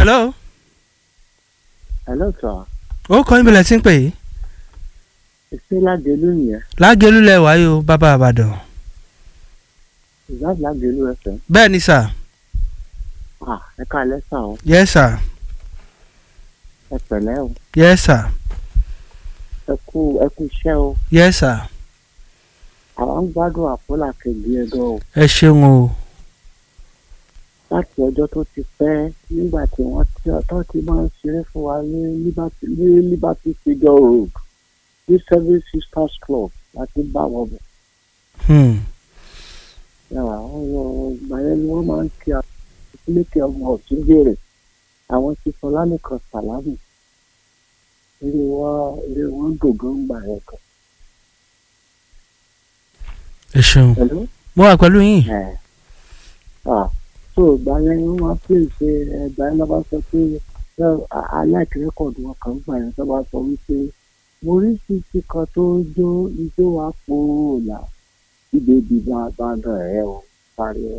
hello hello sir ó kọ́ yín bẹ̀rẹ̀ sí ń pè é ìṣe lágẹ̀lú nìyẹn lágẹ̀lú lẹ wáyé o bàbá àbàdàn ìzáàbù lágẹ̀lú ẹsẹ̀ bẹ́ẹ̀ ni sà ah ẹ káalẹ́ sà o yes sà ẹ pẹ̀lẹ́ o yes sà ẹ kú ẹ kú iṣẹ́ o yes sà àwọn ń gbádùn àpọ́là kejì ẹ̀dọ́ o ẹ ṣeun o láti ọjọ́ tó ti pẹ́ nígbà tí wọ́n ti ọtọ́ ti máa ń ṣeré fún wa ní liberty ní liberty figure road ní seven sisters club láti bá wọn bọ̀ hmm. yàrá wọn yọ ìgbà yẹn ni wọ́n máa ń kí àtúntò ọmọ ọ̀tún béèrè àwọn ti sọlá nìkan sàlámù eré wọn eré wọn dògán gbà yẹn kan ẹ ṣeun pẹ̀lú mo wà pẹ̀lú yín ẹ̀ ah so ìgbà yẹn wọ́n máa pè ṣe ẹgbà yẹn lọ́ba sọ pé aláìkí rẹ́kọ̀dù wọn kan gbà yẹn tó bá sọ wípé mo rí títí kan tó jó ijó wa pòórà ìbèbí bá bá dàn ẹ́ o parí o.